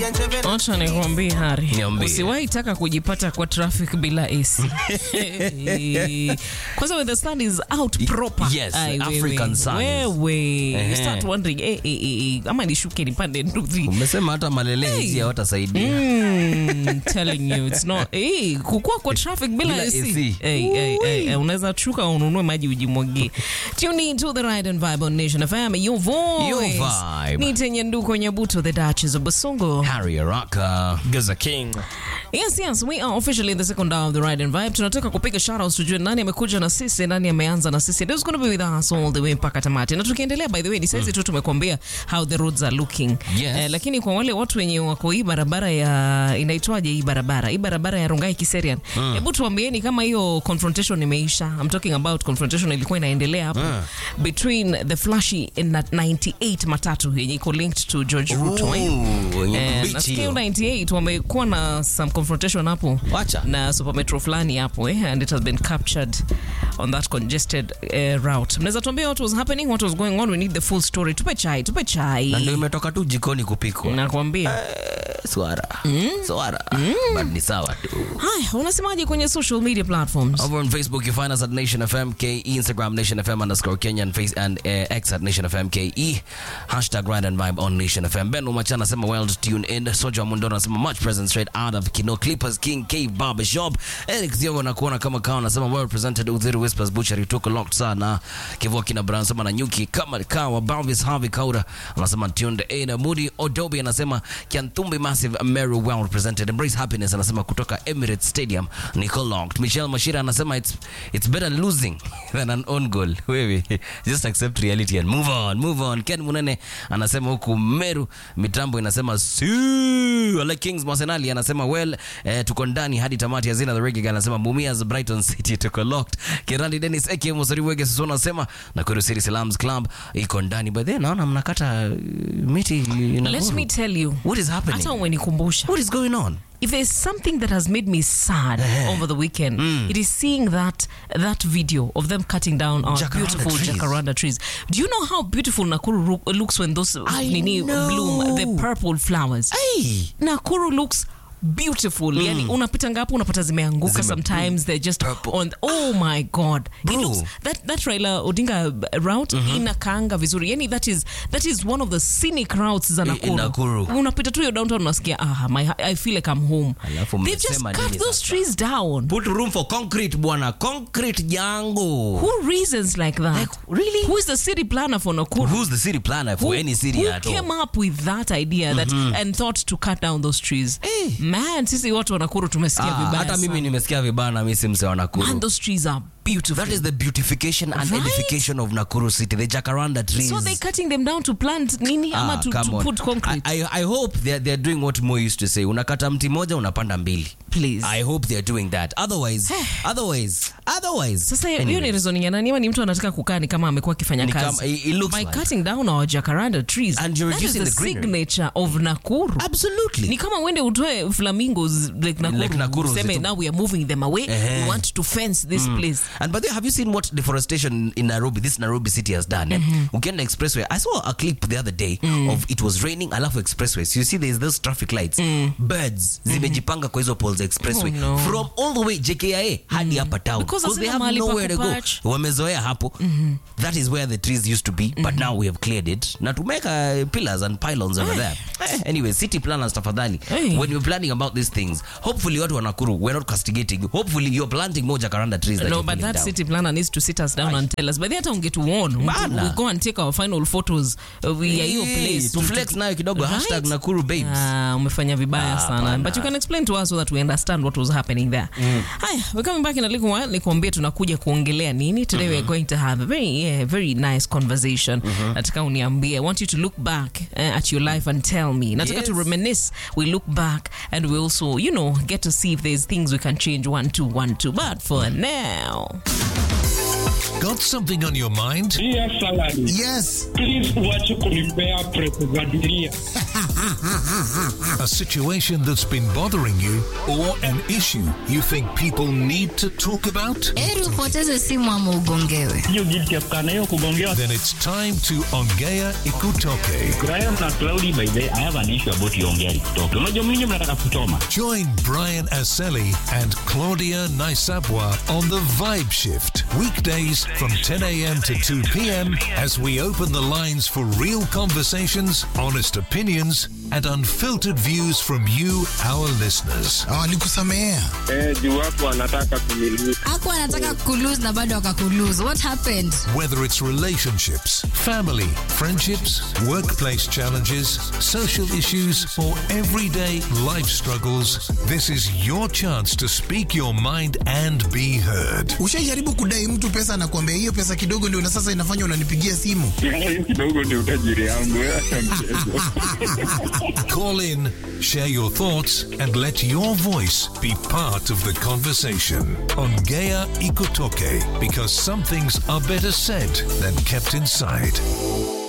Acha nikwambie Hari, Niambie. usiwahi taka kujipata kwa traffic bila AC. Kwanza when the sun is out proper. Yes, Ai, African sun is- Wewe, you Ehe. start wondering, eh, eh, eh, eh, ama nishuke nipande nduthi. umesema hata malele hizi hawatasaidia Mm, telling you it's not eh, kukua kwa traffic bila Bila AC. AC. Eh, eh, eh, eh, unaweza chuka ununue maji ujimwagie. Tune in to the Ride and Vibe on Nation FM, your voice. Your vibe. Ni Tenye Nduko Nyabuto, the Duchess of Basongo. Harry Araka Gaza King. Yes, yes, we are officially in the second hour of the Ride and Vibe. Tunataka kupiga shoutouts tujue nani amekuja na sisi, nani ameanza na sisi. Who's going to be with us all the way mpaka tamati. Na tukiendelea by the way, ni saizi tu tumekuambia how the roads are looking. Yes. Eh, lakini kwa wale watu wenye wako hii barabara ya inaitwaje hii barabara? Hii barabara ya Rongai Kiserian. Hebu tuambieni kama hiyo confrontation imeisha. I'm talking about confrontation ilikuwa inaendelea hapo between the flashy na 98 matatu yenye iko linked to George Ruto. eh? Ooh, wenye Eh, kubichi nasikia hiyo. 98 wamekuwa na some confrontation hapo Wacha. na supermetro fulani hapo eh, and it has been captured on that congested uh, route. Mnaweza tuambia what was happening, what was going on? We need the full story. Tupe chai, tupe na ndio chai. imetoka tu jikoni kupikwa Nakwambia. swara swara but ni sawa tu Haya, unasemaje kwenye social media platforms? Over on Facebook, you find us at Nation FM KE, Instagram Nation FM underscore Kenya, and, face, and uh, X at Nation FM KE. Hashtag Ride and Vibe on Nation FM. Ben Umachana sema well tuned in. Soja Mundona sema much present straight out of Kino Clippers King Cave Barber Shop. Eric Ziongo na kuona kama kawa nasema well presented Udhiri Whispers Butchery tuko locked sana. Kivua kina Brown sema na nyuki kama kawa Balvis Harvey Kaura anasema tuned in. Moody Odobi anasema Kianthumbi Massive Meru well represented. Embrace Happiness anasema kutoka Emirates Stadium niko locked. Michelle Mashira anasema it's, it's better losing than an own goal. Wewe just accept reality and move on, move on. Ken Munene anasema huku Meru mitambo inasema si Ale Kings Masenali anasema well eh, tuko ndani hadi tamati ya zina the reggae guy anasema Mumias Brighton City tuko locked. Kirandi Dennis Eke Mosari Wege Sisona anasema na Kuru City Salams Club iko ndani but then naona mnakata uh, miti Let Nakuru. me tell you. What is happening? Hata umenikumbusha. What is going on? if there's something that has made me sad over the weekend, it is seeing that that video of them cutting down our Jacaranda beautiful trees. jacaranda trees. Do you know how beautiful Nakuru ro- looks when those I nini know. bloom, the purple flowers? Hey! Nakuru looks beautiful yani unapita ngapo unapata zimeanguka Zime- sometimes they're just Purple. on oh my god it Bro. looks that that Raila Odinga route inakaanga vizuri yani that is that is one of the scenic routes za I- Nakuru, Nakuru. unapita tu hiyo downtown unasikia ah my, I feel like I'm home Alafu they've just mmesema cut nini those sasa? trees down Put room for concrete bwana. Concrete jango. who reasons like that Like, really? who is the city planner for Nakuru Who's the city planner for who, any city who at all? came up with that idea that and thought to cut down those trees Eh. man sisi watu wa Nakuru tumesikia Ah, vibaya hata mimi sana. nimesikia vibaya na mimi si mse wa Nakuru. man those trees are beautiful That is the beautification and Right? edification of Nakuru City, the jacaranda trees. so they cutting them down to plant nini ama Ah, to, come to on. put concrete I, I, I hope they're, they're doing what Mo used to say. Unakata mti moja unapanda mbili. please I hope they're doing that. Otherwise, otherwise, otherwise. sasa hiyo Anyway. ni reasoning ya nani ama ni mtu anataka kukaa ni kama amekuwa akifanya Ni kazi kama- it- it looks by like. cutting down our jacaranda trees And you're that is reducing the, the greenery. signature of Nakuru Absolutely. ni kama uende utoe flamingos like Nakuru, Like Nakuru, useme zitu- now we are moving them away Ehe. we want to fence this place And by the way, have you seen what deforestation in Nairobi, this Nairobi city has done? eh? Ukienda expressway, I saw a clip the other day of it was raining, alafu expressway. So you see there's those traffic lights. Birds zimejipanga kwa hizo poles za expressway Oh, no. from all the way JKIA hadi hapa town. Because they hazina have mahali pa nowhere to go. kupatch. Wamezoea hapo. That is where the trees used to be, but now we have cleared it. Na tumeka pillars and pylons over there. Eh, Anyway, city planners tafadhali. Hey. When you're planning about these things, hopefully watu wa Nakuru, we're not castigating. Hopefully you're planting more jacaranda trees that no you're but pulling that down. city planner needs to sit us down and tell us but hata ungetuon Bana. we go and take our final photos uh, ya hiyo Hey, place to flex nayo kidogo, hashtag Nakuru babes. Ah, umefanya vibaya Ah, sana bana. but you can explain to us so that we understand what was happening there haya we're coming back in a little while nikuambie tunakuja kuongelea nini today we're going to have a very yeah, very nice conversation nataka uniambie i want you to look back uh, at your life and tell me nataka Yes. to reminisce we look back and we also you know get to see if there's things we can change one two one two but for now Got something on your mind? Dear salary, Yes. please uache kunipea press za dunia. A situation that's been bothering you or an issue you think people need to talk about? Heri upoteze simu ama ugongewe. hiyo guilty ya kukaa na hiyo kugongewa Then it's time to Ongea Ikutoke. Graham na Cloudy by the way, I have an issue about iongea kutoka. Unajua mimi mnataka kuchoma. Join Brian Aseli and Claudia Naisabwa on the Vibe Shift, weekdays from 10 a.m. to 2 p.m. as we open the lines for real conversations, honest opinions, and unfiltered views from you, our listeners. walikusamehea Eh, juu watu wanataka kumiliki. Aku anataka kulose na bado akakulose. What happened? Whether it's relationships, family, friendships, workplace challenges, social issues, or everyday life struggles, this is your chance to speak your mind and be heard. ushaijaribu kudai mtu pesa na kuambia hiyo pesa kidogo ndio na sasa inafanya unanipigia simu Hiyo kidogo ndio utajiri yangu. Acha mchezo. Call in, share your thoughts, and let your voice be part of the conversation on Gaia Ikotoke because some things are better said than kept inside.